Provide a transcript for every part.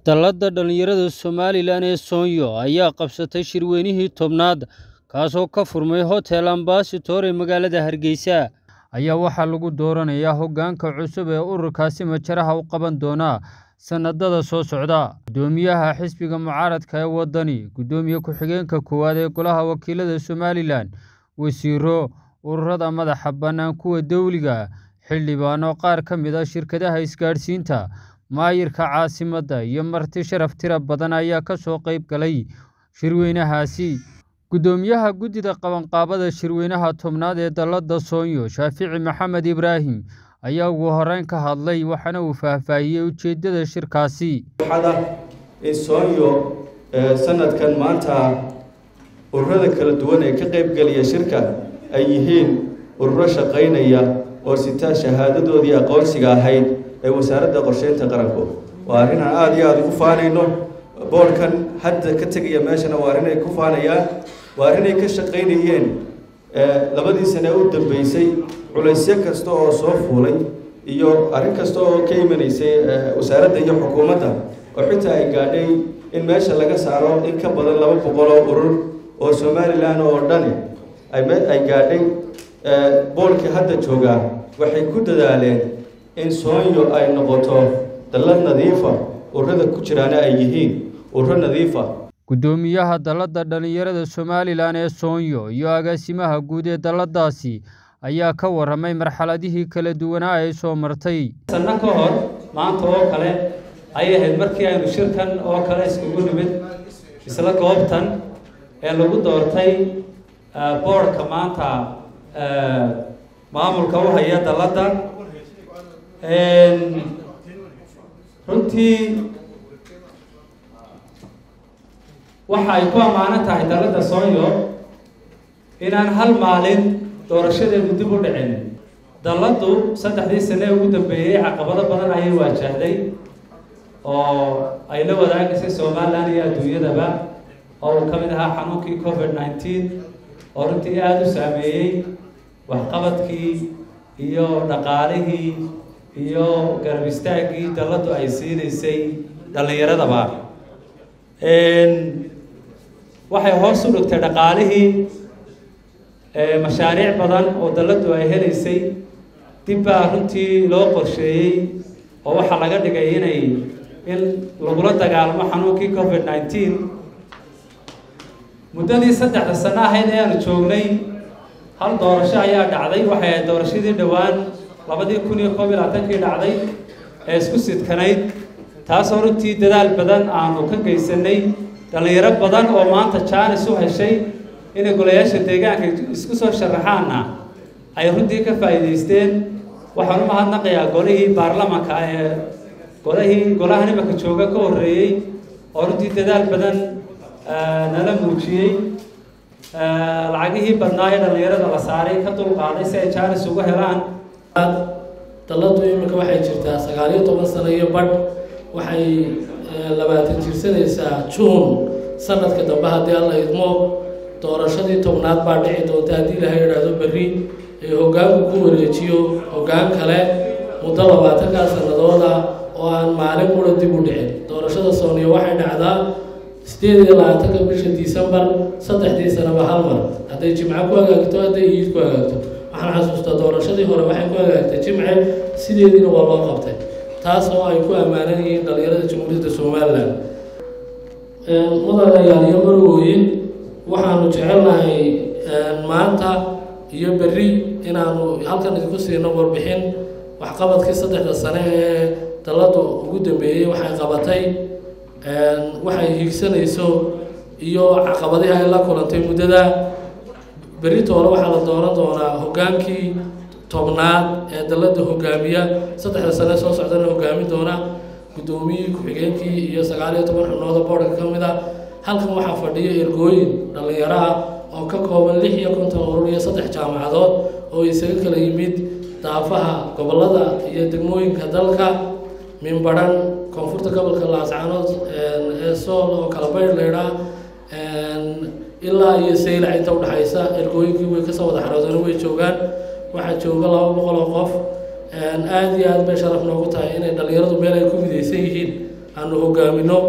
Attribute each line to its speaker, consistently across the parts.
Speaker 1: Dallada dhalinyarada Somalilan ee Soonyo ayaa qabsatay shirweynihii tobnaad kaasoo ka furmay Hotel Ambassador ee magaalada Hargeysa ayaa waxaa lagu dooranayaa hoggaanka cusub ee ururkaasi majaraha u qaban doona sanadada soo socda guddoomiyaha xisbiga mucaaradka ee waddani guddoomiye ku-xigeenka koowaad ee golaha wakiilada Somalilan wasiiro ururada madaxa bannaan kuwa dowliga xildhibaano qaar ka mid ah shirkadaha isgaadhsiinta maayirka caasimadda iyo marti sharaf tiro badan ayaa ka soo qayb galay shirweynahaasi guddoomiyaha guddida qabanqaabada shirweynaha tobnaad ee dallada soonyo shaafici maxamed ibraahim ayaa ugu horreyn ka hadlay waxaana uu faahfaahiyey ujeeddada shirkaasi
Speaker 2: waxaada in soonyo sanadkan maanta ururada kala duwan ee ka qaybgelaya shirka ay yihiin ururo shaqaynaya oo sitaa shahaadadoodii aqoonsiga ahayd ee wasaaradda qorsheynta qaranku waa arrin aan aada iyo aada ugu faanayno boorhkan hadda ka tegaya meeshana waa arrin ay ku faanayaan waa arrin ay ka shaqaynayeen labadii sane u dambeysay culaysyo kasta oo soo fuulay iyo arrin kasta oo ka imanaysay wasaaradda iyo xukuumadda oo xitaa ay gaadhay in meesha laga saaro in ka badan laba boqol oo urur oo somalilan oo dhani ay gaadhay boolkii hadda joogaa waxay ku dadaaleen in soonyo ay noqoto dallad nadiifa ururada ku jiraana ay yihiin ururo nadiifa
Speaker 1: guddoomiyaha dallada dhalinyarada somalilan ee soonyo iyo agaasimaha guud ee dalladaasi ayaa ka warramay marxaladihii kala duwanaa ay soo martay
Speaker 3: sanno ka hor maanta oo kale ayay ahayd markii aynu shirkan oo kale iskugu nimid isla goobtan ee lagu doortay boorhka maanta maamulka u haya dalladda runtii waxa ay ku ammaanan tahay dalladda soonyo inaan hal maalin doorashadeedu dib u dhicin dalladdu saddexdii sane ee ugu dambeeyey caqabado badan ayay waajahday oo ay la wadaagaysay somalilan iyo adduunyadaba oo uu ka mid ahaa xanuunkii covid nineteen oo runtii aada u saameeyey waxqabadkii iyo dhaqaalihii iyo garab istaaggii dalladdu ay siinaysay dhallinyaradaba waxay hoos u dhigtay dhaqaalihii mashaariic badan oo dalladdu ay helaysay dib baa runtii loo qorsheeyey oo waxaa laga dhigay inay in lagula dagaalamo xanuunkii covid nineteen muddadii saddexda sano ahayd ee aanu joognay hal doorasho ayaa dhacday waxay ahayd doorashadii dhowaan labadii kun iyo koob iyo labaatankii dhacday ee isku sidkanayd taasoo runtii dadaal badan aanu ka geysanay dhallinyaro badan oo maanta jaanis u heshay inay golayaasha deegaanka isku soo sharaxaanna ay runtii ka faa'iidaysteen waxaan u mahadnaqayaa golihii baarlamanka ee golihii golahan imanka jooga ka horreeyey oo runtii dadaal badan nala muujiyey lacagihii badnaa ee dhallinyarada la saaray ka dulqaaday si ay jaanis uga helaan
Speaker 4: dalladdu iminka waxay jirtaa sagaaliyo toban sano iyo badh waxay labaatan jirsanaysaa juun sanadka dambe haddii alla idmo doorashadii tobnaad baa dhici doonta haddii ilahay idhaahdo berri ee hoggaanku ku wareejiyo hoggaan kale muddo labaatankaa sanadooda oo aan maalin qura dib u dhicin doorashada sooniya waxay dhacdaa sideed iyo labaatanka bisha disembar saddexdii sanaba hal mar hadday jimco ku hagaagto hadday iid ku hagaagto waxaan xasuustaa doorashadii hore waxay ku hagaagtay jimce sideediina waa loo qabtay taas oo ay ku ammaanan yihiin dhallinyarada jamhuuriyadda somalilan mudanayaal iyo marwooyin waxaanu jecelnahay maanta iyo berri inaanu halkan idinku siino warbixin waxqabadkii saddexda sane ee dalladdu ugu dambeeyey waxay qabatay waxay hiigsanayso iyo caqabadihi ay la kulantay muddada berrito hore waxaa la dooran doonaa hoggaankii tobnaad ee dalladda hogaamiya saddexda sane soo socdana hogaami doona guddoomiyihii ku-xigeenkii iyo sagaal iyo toban xubnooda boorhka ka mid a halkan waxaa fadhiya ergooyin dhallinyaro ah oo ka kooban lix iyo konton urur iyo saddex jaamacadood oo isaga kala yimid daafaha gobollada iyo degmooyinka dalka minbaran koonfurta gobolka laascaanood ee sool oo kala bayr leydhaa ilaa iyo saylac inta udhexaysa ergooyinkii way kasoo wada xaroodana way joogaan waxaa jooga laba boqol oo qof aada iyo aad bay sharaf noogu tahay inay dhallinyaradu meel ay ku midaysan yihiin aanu hogaamino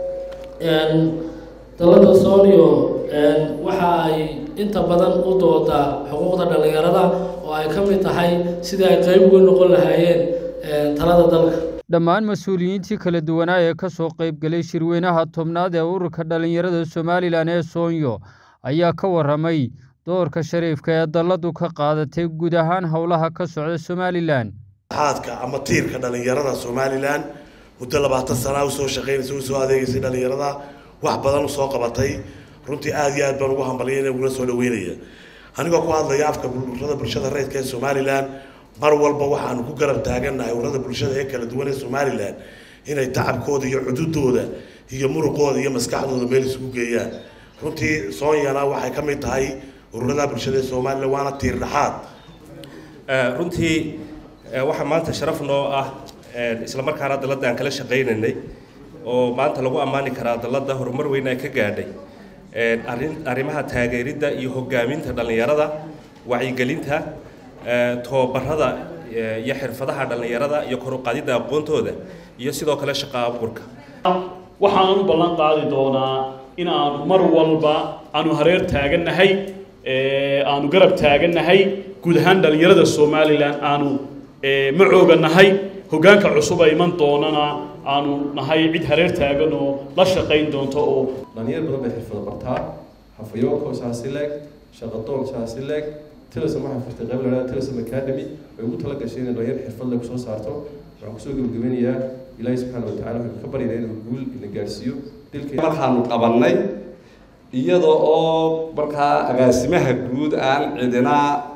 Speaker 4: dalada soonio waxa ay inta badan u doodaa xuquuqda dhallinyarada oo ay ka mid tahay sidii ay qeyb uga noqon lahaayeen talada dalka
Speaker 1: dhammaan mas-uuliyiintii kala duwanaa ee ka soo qaybgelay shirweynaha tobnaad ee ururka dhallinyarada somalilan ee soonyo ayaa ka warramay doorka shariifka ee dalladu ka qaadatay guud ahaan howlaha ka socda somalilan
Speaker 5: xaadka ama tiirka dhallinyarada somalilan muddo labaatan sanaa usoo shaqaynaysa usoo adeegaysay dhallinyarada wax badan usoo qabatay runtii aada iyo aad baan ugu hambalyayna ugula soo dhaweynaya anigoo ku hadlaya afka ururada bulshada reydka ee somalilan mar walba waxaanu ku garab taagannahay ururada bulshada ee kala duwan ee somalilan inay tacabkooda iyo cududooda iyo muruqooda iyo maskaxdooda meel isugu geeyaan runtii soonyana waxay ka mid tahay ururada bulshada ee somalilan waana tiir dhaxaad
Speaker 6: runtii waxaa maanta sharaf noo ah isla markaana dalladda aan kala shaqaynaynay oo maanta lagu ammaani karaa dalladda horumar weyn ay ka gaadhay arrin arrimaha taageeridda iyo hogaaminta dhallinyarada wacyigelinta tababarada iyo xirfadaha dhallinyarada iyo kor u qaadidda aqoontooda iyo sidoo kale shaqo abuurka
Speaker 7: waxaan u ballan qaadi doonaa in aanu mar walba aanu hareer taagannahay aanu garab taagannahay guud ahaan dhallinyarada somalilan aanu macooga nahay hoggaanka cusub ay iman doonana aanu nahay cid hareer taagan oo la shaqayn doonto oo
Speaker 2: dhalinyar badan bay xirfada bartaa hafayooka saasi leeg shaqadoon saasi leeg tilism waxaa furtay qayb la tilism academy way ugu tala gashay inay dhalinyar xirfad leg kusoo saarto waxaan kusoo gebagabeynayaa ilaahay subxaana watacaala waxaan ka baryaynaa inuu guul ina gaarsiiyo dilka
Speaker 8: markaanu qabannay iyada oo markaa agaasimaha guud aan cidina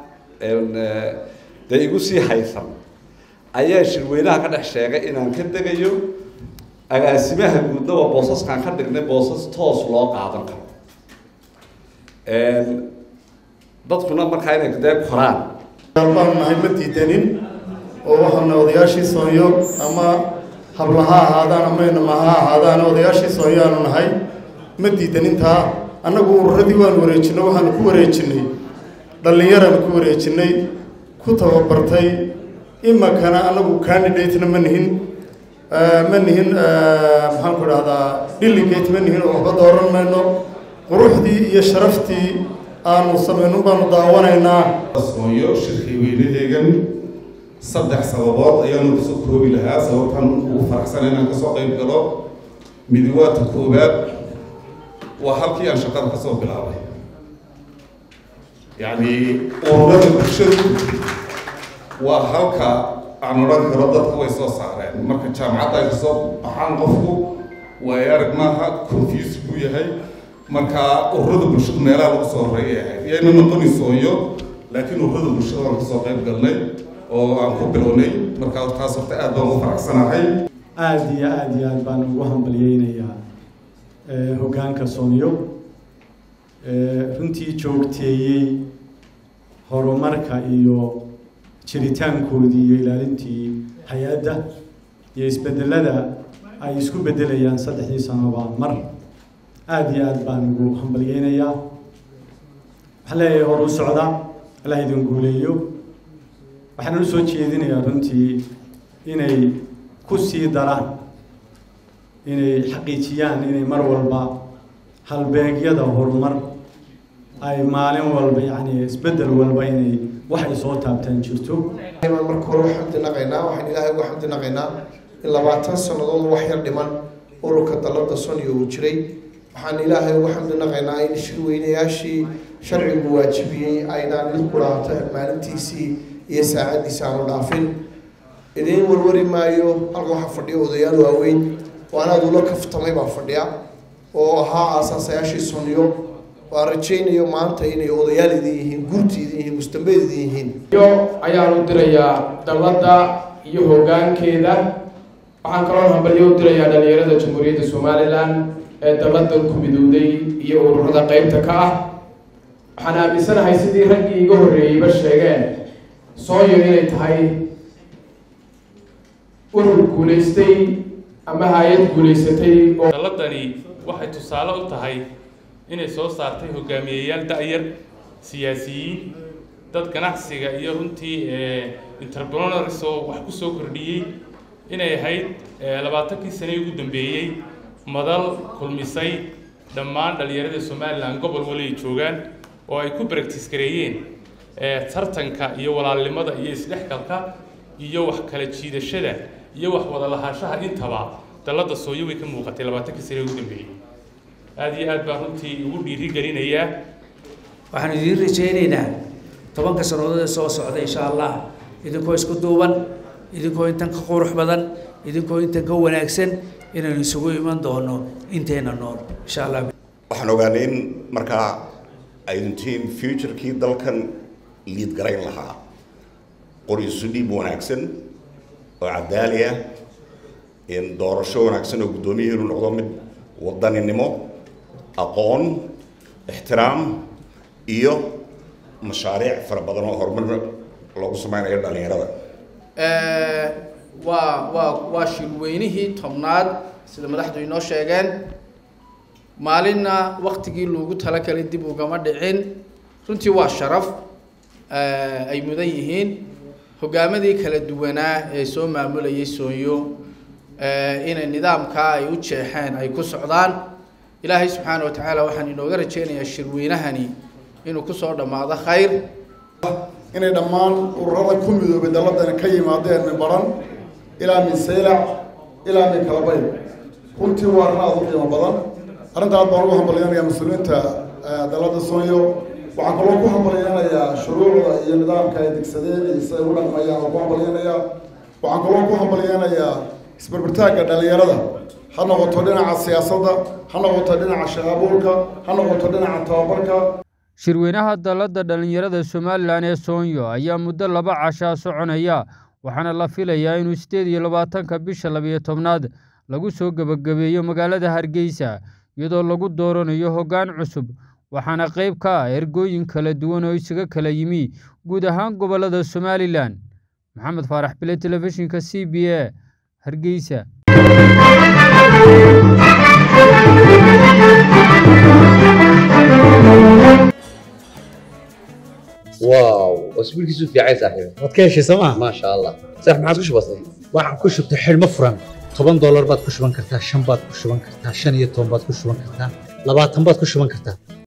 Speaker 8: dee igu sii haysan ayaa shirweynaha ka dhex sheegay inaan ka degayo agaasimaha guudna waa boosaskaan ka dhignay boosas toos loo qaadan karo dadkuna markaa inay dee koraan
Speaker 9: baanu nahay ma diidanin oo waxaana odayaashii soonyo ama habla ha ahaadaan ama inama ha ahaadaan odayaashii soonyo aanu nahay ma diidanintaa annagu ururadii waanu wareejinay waxaanu ku wareejinay dhallinyaraanu ku wareejinay ku tababartay imakana anagu candidate-na ma nihin ma nihin maxaan ku idhahdaa delegate ma nihin oo waxba dooran mayno quruxdii iyo sharaftii aanu samayno baanu daawanaynaa
Speaker 10: soonyo shirkii weynadeegan saddex sababood ayaanu kasoo koobi lahaa sababtaan ugu faraxsan inaan kasoo qayb galo midiwaadka koowaad waa halkii aan shaqada kasoo bilaabay yacni ururada bulshadu waa halka aan odhan karo dadka way soo saareen marka jaamacadda ay kasoo baxaan qofku waay arag maaha confuse buu yahay marka ururada bulshadu meelaha lagu soo horeeyay ahayd iyayna noqoni sooyo laakiin ururada bulshada waan kasoo qayb galnay oo aan ku bilownay marka taas horta aad baan ugu faraxsanahay
Speaker 9: aada iyo aada iyo aad baan ugu hambalyeynayaa hoggaanka soonyo runtii joogteeyey horumarka iyo jiritaankoodii iyo ilaalintii hay-adda iyo isbedelada ay isku bedelayaan saddexdii sanoba mar aada iyo aada baan ugu hambalyeynayaa waxaan leeyahay hor u socda allah idin guuleeyo waxaan u soo jeedinayaa runtii inay ku sii daraan inay xaqiijiyaan inay mar walba halbeegyada horumar ay maalin walba yacni isbeddel walba inay waxay soo taabtaan jirto
Speaker 11: marka hore xamdi naqaynaa waxaan ilaahay uga xamdi naqaynaa in labaatan sannadood wax yar dhiman ururka dalada soniyo uu jiray waxaan ilaahay uga xamdi naqaynaa in shirweynayaashii sharcigu waajibiyey aynaan mid ku dhaato maalintiisii iyo saacaddiisi aanu dhaafin idiin warwari maayo halka waxaa fadhiya odayaal waaweyn oo anaad ula kaftamay baa fadhiya oo ahaa aasaasayaashii soniyo waa rajaynayo maanta inay odayaal idin yihiin gurti idin yihiin mustambeed idin yihiin
Speaker 12: yo ayaanu dirayaa dalladda iyo hoggaankeeda waxaan kaloo hambalyo u dirayaa dhalinyarada jamhuuriyadda somalilan ee dalladdan ku midowday iyo ururada qeybta ka ah waxaan aaminsanahay sidii raggii iga horreeyeyba sheegeen sooyo inay tahay urur guulaystay ama hay-ad guulaysatay oo
Speaker 13: dalladani waxay tusaale u tahay inay soo saartay hogaamiyeyaal da-yar siyaasiyiin dad ganacsiga iyo runtii entrepreneurs oo wax ku soo kordhiyey inay ahayd labaatankii sanee ugu dambeeyey madal kulmisay dhammaan dhallinyarada somalilan gobol wali ay joogaan oo ay ku baractiis gareeyeen tartanka iyo walaalnimada iyo isdhexgalka iyo wax kala jiidashada iyo wax wada lahaanshaha intaba dalladda sooyo way ka muuqatay labaatankii sanee ugu dambeeyey aada iyo aad baan runtii ugu dhiiri gelinayaa
Speaker 14: waxaan idiin rajaynaynaa tobanka sannadood ee soo socda insha allah idinkoo isku duuban idinkoo intan ka qurux badan idinkoo intan ka wanaagsan inaynu isugu iman doono inteena nool insha allah
Speaker 15: waxaan ogaanay in markaa aydintiin futurekii dalkan liid garayn lahaa qori isu dhiib wanaagsan oo cadaali ah in doorasho wanaagsan oo guddoomiyihiinu noqdo mid wadaninimo aqoon ixtiraam iyo mashaariic fara badan oo horumar loogu sameynayo dhallinyarada
Speaker 16: waa waa waa shirweynihii tobnaad sida madaxdu inoo sheegeen maalinna waktigii loogu talagalay dib ugama dhicin runtii waa sharaf ay mudan yihiin hogaamadii kala duwanaa ee soo maamulayay soonyo inay nidaamkaa ay u jeexeen ay ku socdaan ilaahay subxaana wa tacaala waxaan inooga rajeynayaa shirweynahani inuu kusoo dhammaado khayr
Speaker 17: inay dhammaan ururada ku midoobay dalladani ka yimaadeen min baran ilaa min saylac ilaa min kalabay runtii waa arrin aada u qiimo badan arrinta aad baan ugu hambalyanayaa mas-uuliyiinta dalladda soonyo waxaan kaloo ku hambalyanayaa shuruucda iyo nidaamka ay degsadeen iyo siday ugu dhaqmayaan oo ku hambalyanayaa waxaan kaloo ku hambalyanayaa isbarbartaagga dhallinyarada ha noqoto dhinaca siyaasadda ha noqoto dhinaca shaqaabuurka ha noqoto dhinaca tababarka
Speaker 1: shirweynaha dalladda dhallinyarada somalilan ee soonyo ayaa muddo laba cashaa soconaya waxaana la filayaa inuu siddeed iyo labaatanka bisha labiyo tobnaad lagu soo gebagabeeyo magaalada hargeysa iyadoo lagu dooranayo hoggaan cusub waxaana qayb ka ah ergooyin kala duwan oo isaga kala yimi guud ahaan gobollada somalilan maxamed faarax bile telefishinka c b a hargeysa
Speaker 18: واو اسبوع كيسو في عايز صاحبي
Speaker 19: waad ka heshay sooma
Speaker 18: ما شاء الله صح ما عادش بسيط
Speaker 19: waxaan ku shubtay xidhmo furan toban doolar baad ku shuban kartaa shan baad ku shuban kartaa shan iyo toban baad ku shuban kartaa labaatan baad ku shuban kartaa